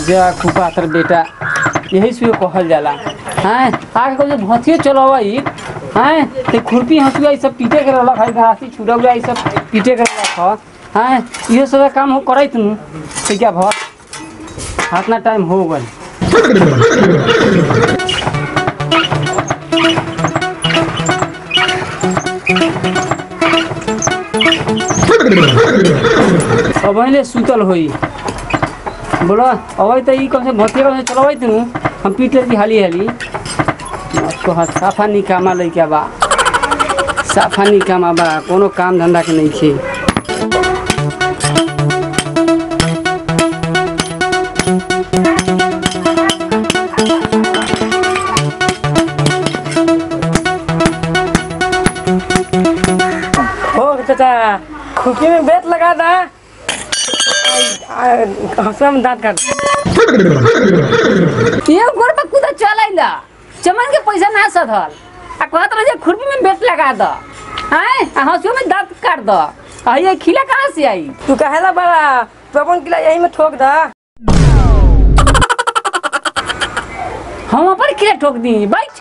जा कुपात्र बेटा यही से कहल जाला हैं आगे कभी भथिए चलवई हैं ते खुरपी हंसुआ ई सब पीटे के रहलक है घासी छुड़ा हुआ ई सब पीटे के रहलक ह हैं इहो सब काम हो करैत नु ठीक है भर हाथ टाइम हो गई अब अहिले सुतल होई बोलो अब त ई कम से भतिया कम से चलबै तनु हम पीट लेती हाली हाली तो हाथ साफा निकामा लइका बा साफा निकामा बा कोनो काम धंधा के नहीं छे हो चाचा खुकी में बेत लगा दा हंसुआ में दांत काट ये गोर पे कुदा चलाइला चमन के पैसा ना सधल आ कहत रहे जे खुरपी में बेट लगा द हैं आ हंसुआ में दांत काट द आ ये खिला कहाँ से आई तू कहेला बड़ा तू अपन किला यही में ठोक दा हम अपन खिला ठोक दी बैठ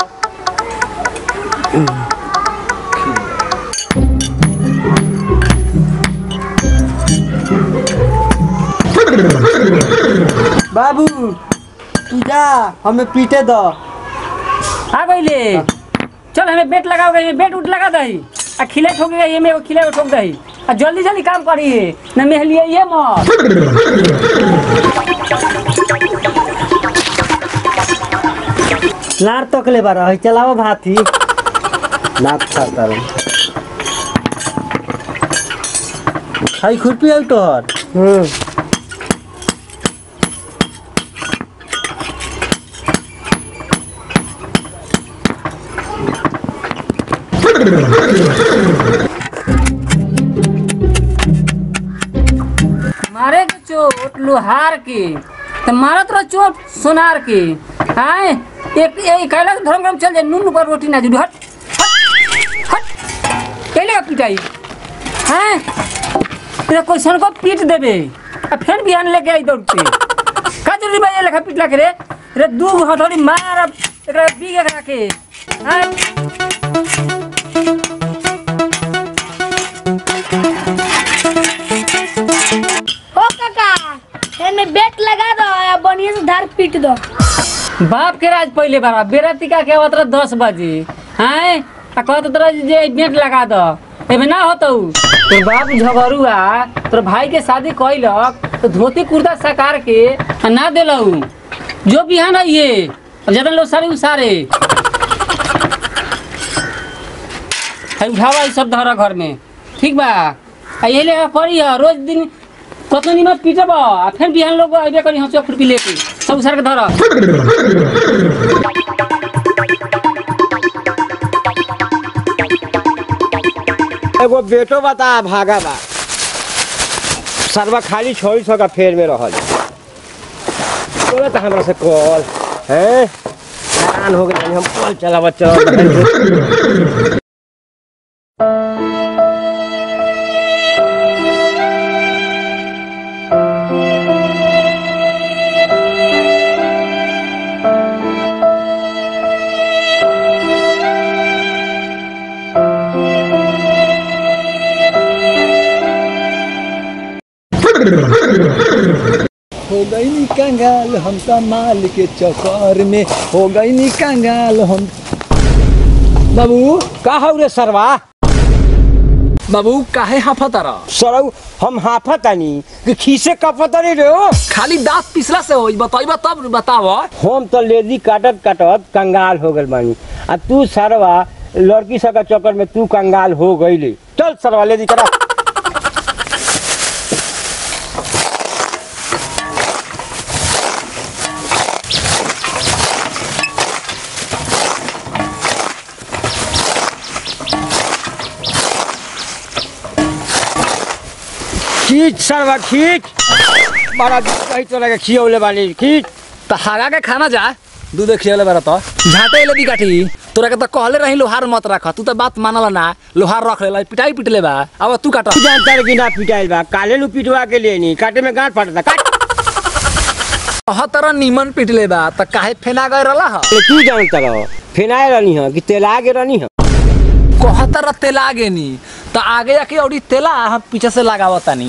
बाबू तू जा हमें पीटे दो आ गइले चल हमें बेट लगाओ गई बेट उठ लगा दही आ खिला ठोक गई में एगो खिला ठोक दही आ जल्दी जल्दी काम करिए न मेहलिए ये मत लार तक ले बारा है चलाओ भाती नाक खाता रहो हाई खुरपी है तोहर हम्म मारे के चोट लोहार के तो मारत रहो चोट सोनार के आए एक एक कैला धर्म काम चल जाए नून पर रोटी ना जुड़ी हट हट हट कैले का पिटाई हैं तेरा कोई सन को पीट देबे आ फिर बिहान लेके आई दौड़ के का जरूरी बा ये लेखा पिटला के रे रे दू गो हथौड़ी मार अब एकरा बीग एकरा के हैं ओ काका एमे बेट लगा दो या बढ़िया से धार पीट दो बाप के राज पहले बाबा बेरा टिका के आवत रह दस बजे हैं आ कहत तरह जे नेट लगा दो एमे ना होतौ तोर बाप झगड़ुआ तोर भाई के शादी कैलक तो धोती कुर्ता सकार के आ ना देलऊ जो बिहान आइए अब ज्यादा लोग सारे उसारे है उठावा ई सब धरा घर में ठीक बा आ यही लेखा करी है रोज दिन कतनी निमक पीटब आ फिर बिहान लोग अइबे करी हंसुआ खुरपी लेके सब उसार के धरा एगो बेटो बता भागा बा सरवा खाली छोड़ी सौ का फेर में रहल बोले तो हमरा से कॉल हैं हैरान हो गए हम कॉल चलावत चलावत हो गई नी कंगाल हम तो माल के चक्कर में हो गई नी कंगाल हम बाबू का हौ रे सरवा बाबू काहे हाफत रह सरौ हम हाफतानी कि खीसे कपतनी रे ओ खाली दांत पिसला से होई बताइबा तब बताव हम तो लेदी काटत काटत कंगाल हो गल बानी आ तू सरवा लड़की सब के चक्कर में तू कंगाल हो गईले चल सरवा लेदी करा खींच सरवा खींच बड़ा कही तो लगे खियौले बानी खींच त हागा के खाना जा दूध खियले बारा त झाटे ले दी काठी तोरा के त कहले रही लोहार मत रख तू त बात मानला ना लोहार रख लेला पिटाई पिटले बा अब तू काट तू जानता रे कि ना पिटाइल बा काले नु पिटवा के लिए नहीं काटे में गांठ फाटता काट कह तरह निमन पिटले बा त काहे फेना गए रहला ह अरे तू जानता रहो फेनाए रहनी है कि तेला के रहनी है कह तरह तेला गेनी त आगे जाके औरी तेला हम पीछे से लगावतानी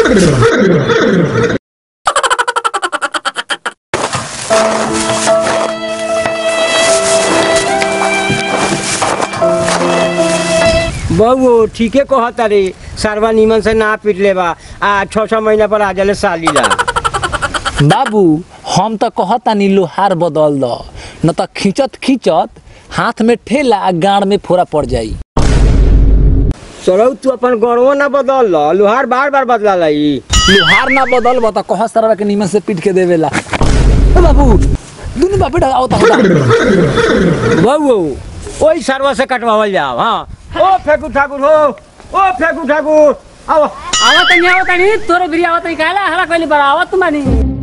बहु ठीके कहता रे सरवा निमन से ना पीट ले बा आ छः छः महीना पर आ जाले साली ला बाबू हम त कहतानी लोहार बदल द न त खींचत खींचत हाथ में ठेला आ गाड़ में फोड़ा पड़ जाई चलो तू अपन गौरव ना बदल लो लोहार बार बार बदला लाई लोहार ना बदल बता कह सरवा के निमन से पीट के देवेला ए बाबू दुनु बापे आवता होता बहु ओई सरवा से कटवावल जाओ हाँ ओ फेकू ठाकुर हो ओ फेकू ठाकुर आओ आवत नहीं आवत नहीं तोरे बिरी आवत नहीं कहला हला कहली बड़ा आवत मानी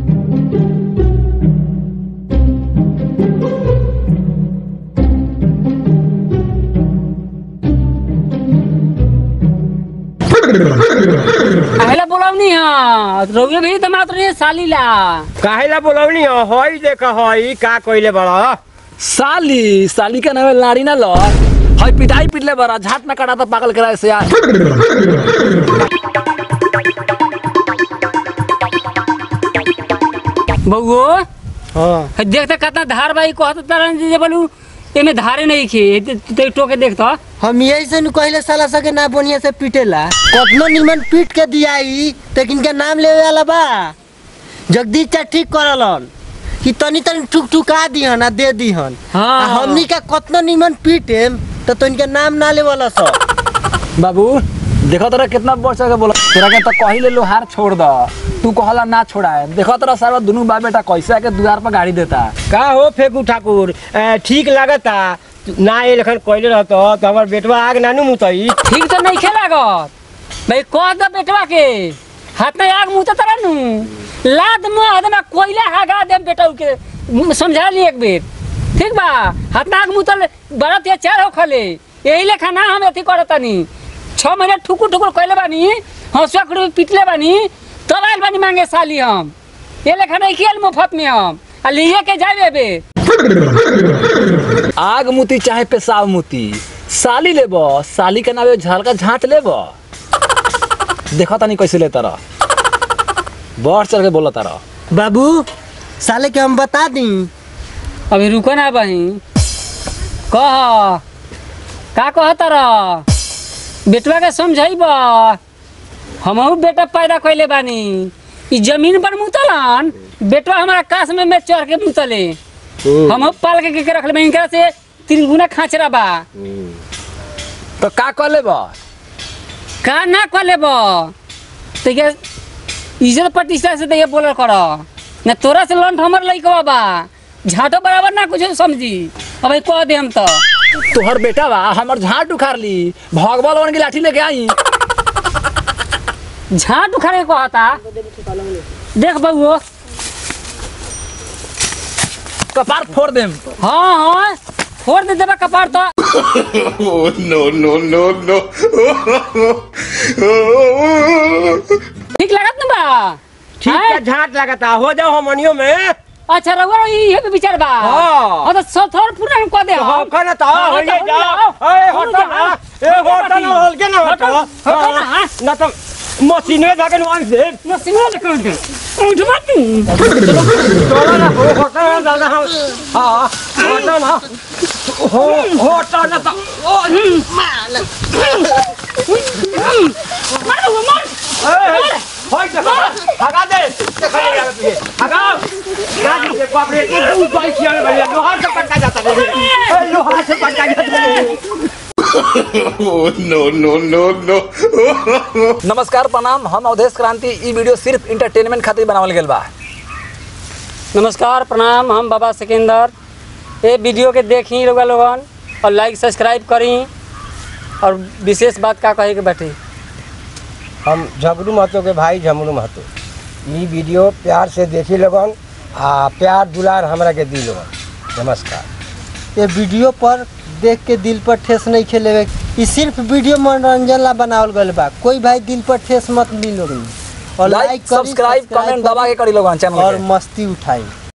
कहला बोलावनी हां रोगे भी तो मात्र ये साली ला काहे ला बोलवनी हो हई देख हई का कइले बड़ा साली साली का नाम है लाड़ी ना लो हई पिटाई पिटले बरा झाट ना काटा तो पागल कराए से यार बउओ हाँ देखते कितना धार बाई कहत तरन जे बोलू एमे धारे नहीं खे ते टोके देखता हम यही से नु कहले साला सके ना बढ़िया से पीटेला कतनो निमन पीट के दियाई लेकिन के नाम लेवे वाला बा जगदीश चा ठीक करलन कि तनी तनी ठुक ठुका दिहन आ दे दिहन हाँ। आ हमनी का कतनो निमन पीटेम तो तनी के नाम ना लेवला स बाबू देखो तोरा कितना वर्ष के बोला तोरा के तो कहिले लोहार छोड़ द तू कहला ना छोड़ाए देखो तोरा सारा दुनू बा बेटा कैसे आके द्वार पर गाड़ी देता का हो फेकू ठाकुर ए, ठीक लागता ना ये लेखन कइले रहतो तो हमर बेटवा आग नानू मुतई ठीक तो नहीं खेलागत भाई कह दो बेटवा के हाथ में आग मुँह तरह नु लाद मुँह आदमा कोयला हागा दे बेटा के मुँह समझा ली एक बेर ठीक बा हाथ में आग मुँह तर बड़ा ते चार हो खले यही लेखा ना हम अथी करतनी छः महीने ठुकुर ठुकुर कैले बानी हंसुआ खुड़ी पिटले बानी तब आयल बानी मांगे साली हम ये लेखा नहीं किया मुफ्त में हम आ लिए के जाए बे आग मुती चाहे पेशाब मुती साली लेब साली के नावे झलका झाट लेब देखो तनी कैसे लेता रह बढ़ चढ़ के बोला तारा बाबू साले के हम बता दी अभी रुको ना बही कह का कह तारा बेटवा के समझाइब हमहू बेटा पैदा कैले बानी ई जमीन पर मुतलन बेटवा हमारा काश में में चढ़ के मुतले हमहू पाल के के रखले इनकरा से तीन गुना खाचरा बा तो का कर लेब का ना कर लेब तो ये इज्जत प्रतिष्ठा से तो ये बोलल कर ना तोरा से लंठ हमर लइकवा बा झाटो बराबर ना कुछ समझी अब ई कह दे हम तो तोहर बेटा बा हमर झाट उखाड़ ली भगवान वन की लाठी लेके आई झाट उखाड़े को कहता देख बउओ कपार फोड़ देम हाँ हाँ फोड़ दे देबा कपार तो Oh, no, no, no, no. ठीक लगत ना बा ठीक हैं? है झाट लगता हो जाओ हमनियो में अच्छा रउआ ये पे विचार बा हाँ। हाँ तो सब थोड़ पूरा हम कह दे हो खाना तो हाँ, हो तो ये हो जाओ जाओ। ए हो होटल ना जाओ। ए होटल ना हल के ना होटल, होटल होटल ना, हाँ। ना तो मशीने जाके नुआन दे ना सिंगल कर दे उठ मत चलो ना हो होटल ना दादा हम हां होटल ना हो होटल ना तो ओ मारो वो मार ए होय देखो हगा दे देखो ये यार तुझे हगा गाड़ी से बाप रे तू बाइक किया भैया लोहार से पटका जाता है ए लोहार से पटका जाता है Oh, no, no, no, no. नमस्कार प्रणाम हम अवधेश क्रांति ई वीडियो सिर्फ इंटरटेनमेंट खातिर बनावल गेल बा नमस्कार प्रणाम हम बाबा सिकंदर ये वीडियो के देखी लोग लोगन और लाइक सब्सक्राइब करी और विशेष बात का कहे के बैठे हम झगड़ू महतो के भाई झमरू महतो ई वीडियो प्यार से देखी लगन आ प्यार दुलार हमरा के दी लोगन नमस्कार ये वीडियो पर देख के दिल पर ठेस नहीं खेलेवे ई सिर्फ वीडियो मनोरंजन ला बनावल गल बा कोई भाई दिल पर ठेस मत ली लोग और लाइक लाइक करी, सब्सक्राइब सब्सक्राइब कमेंट दबा के करी लोगन चैनल और के मस्ती उठाई